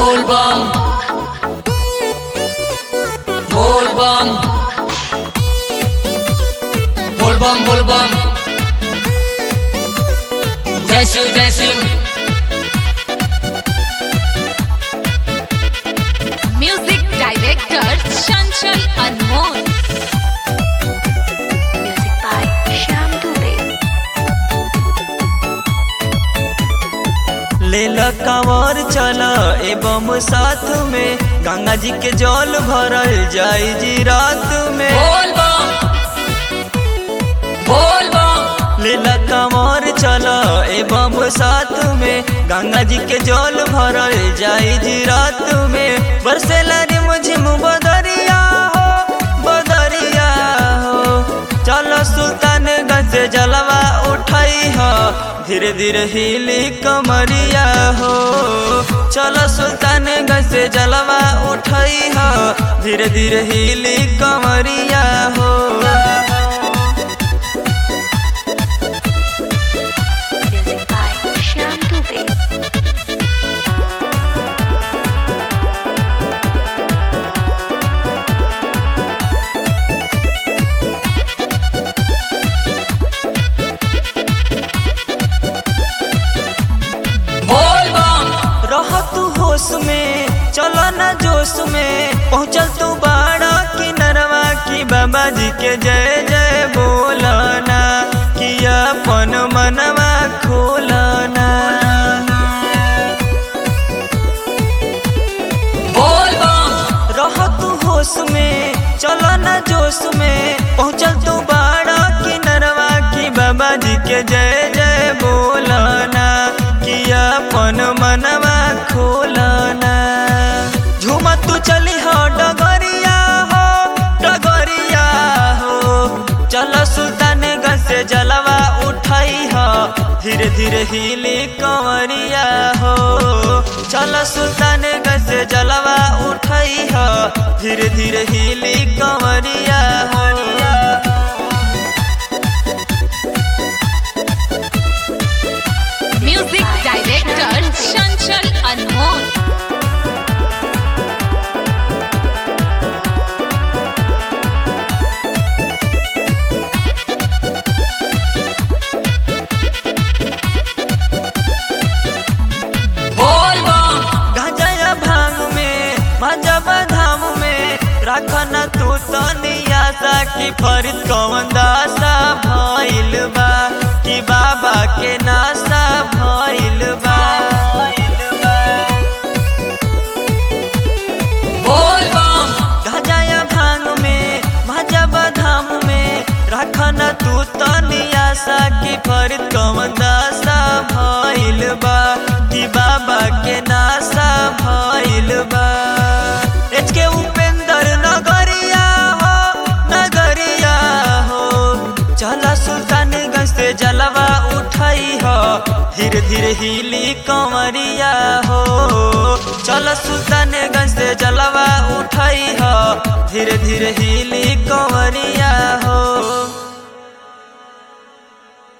बोलबम बोलबम बोलबम बोलबम जय शिव जय Shiv music director Chanchal Anmol music by Shyam Dubey लेल कंवर चल एवं साथ में गंगा जी के जल भरल जाई जी रात में बोलबम बोलबम लेल कंवर चल एवं साथ में गंगा जी के जल भरल जाई जी रात में बरसेला रे मुझिम बदरिया हो बदरिया हो चलो सुल्तान गंज से जलवा उठाई हो धीरे धीरे हिली कमरिया हो चलो सुल्तान गंज से जलवा उठाई हो धीरे धीरे हिली कमरिया हो म्यूजिक बाय श्याम दुबे बोलबम रह तू होश में चलो न जोश में पहुँचल तू बाड़ा किनरवा की बाबा जी के जय जय बोलना कि अपन मनवा खोलना बोलबम रह तू होश में चलो न जोश में पहुँचल तू बाड़ा किनरवा की बाबा जी के जय जय बोलना कि अपन मनवा खोलना झूमा तू चली हो डगरिया हो डगरिया हो चलो सुल्तान से जलवा उठाई हो धीरे धीरे हिली कंवरिया हो चलो सुल्तान से जलवा उठाई हो धीरे धीरे हिली कंवरिया हो म्यूजिक डायरेक्टर चंचल अनमोल बोलबम गांजा भांग में मजब धाम में रखन तू तनिया सा की फरिद कौन दासा भइल बा कि बाबा के नासा भइल बा बोलबम गांजा भांग में मजब धाम में रखन तू तनिया सा की फरिद कौन दासा भइल बा कि बाबा के नासा भइल बा एच के उपेंद्र नगरिया हो नगरिया हो चला सुल्तानगंज से जलवा उठाई हो धीरे धीरे हिली कंवरिया हो चलो सुल्तानगंज से जलवा उठाई हो धीरे धीरे हिली कंवरिया हो